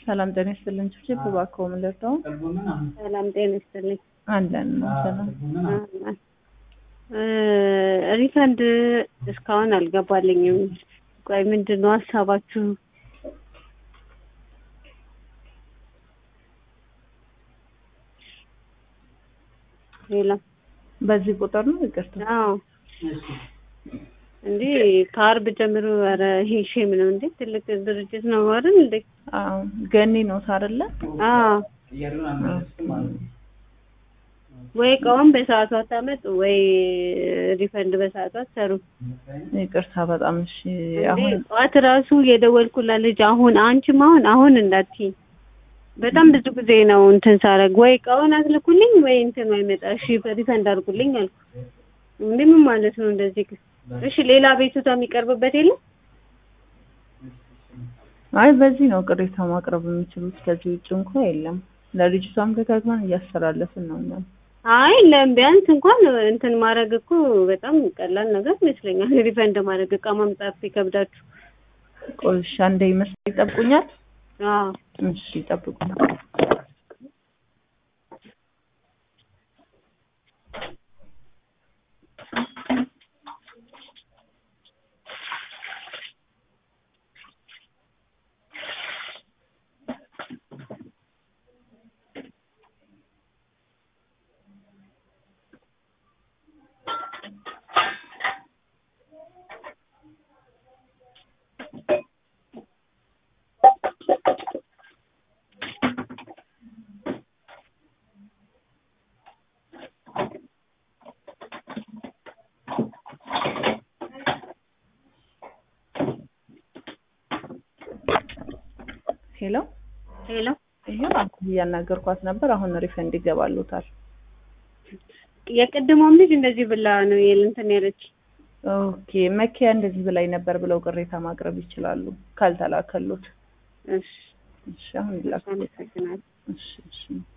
ሰላም ጤና ይስጥልን። ችብችብ እባክዎ ምን ልርዳው? ሰላም ጤና ይስጥልኝ። አለን ነው ሰላም። እ ሪፈንድ እስካሁን አልገባልኝም። ቆይ ምንድን ነው ሀሳባችሁ? ሌላ በዚህ ቁጥር ነው ይቅርታ። አዎ እንዴ ከአርብ ጀምሮ ኧረ ይሄ ሼም ነው እንዴ! ትልቅ ድርጅት ነው አይደል እንዴ? አዎ ገኒ ነው አይደለ? አዎ ወይ እቃውን በሰዓቱ አታመጡ ወይ ሪፈንድ በሰዓቱ አትሰሩ። ይቅርታ በጣም እሺ። እንዴ አሁን ጠዋት ራሱ የደወልኩላት ልጅ አሁን አንቺም አሁን አሁን እንዳትዪ በጣም ብዙ ጊዜ ነው እንትን ሳረግ ወይ እቃውን አስልኩልኝ ወይ እንትን አይመጣ እሺ ሪፈንድ አድርጉልኝ አልኩ። እንዴ ምን ማለት ነው እንደዚህ? ግን እሺ ሌላ ቤቱታ የሚቀርብበት የለም? አይ በዚህ ነው ቅሬታ ማቅረብ የሚችሉት። ከዚህ ውጭ እንኳ የለም። ለልጅቷም ደጋግመን እያስተላለፍን ነው እኛም። አይ ለም ቢያንስ እንኳን እንትን ማድረግ እኮ በጣም ቀላል ነገር ይመስለኛል። ሪፈንድ ማድረግ እቃ ማምጣት ይከብዳችሁ። ቆይ እሺ አንዴ ይመስል ይጠብቁኛል። አዎ እሺ ይጠብቁኝ። ሄሎ ሄሎ ይሄው አሁን እያናገርኳት ነበር። አሁን ሪፈንድ ይገባሉታል። የቅድሞም ልጅ እንደዚህ ብላ ነው የእንትን ያለች። ኦኬ መኪያ እንደዚህ ብላኝ ነበር ብለው ቅሬታ ማቅረብ ይችላሉ ካልተላከሉት። እሺ እሺ አሁን ይላክ። አመሰግናለሁ። እሺ እሺ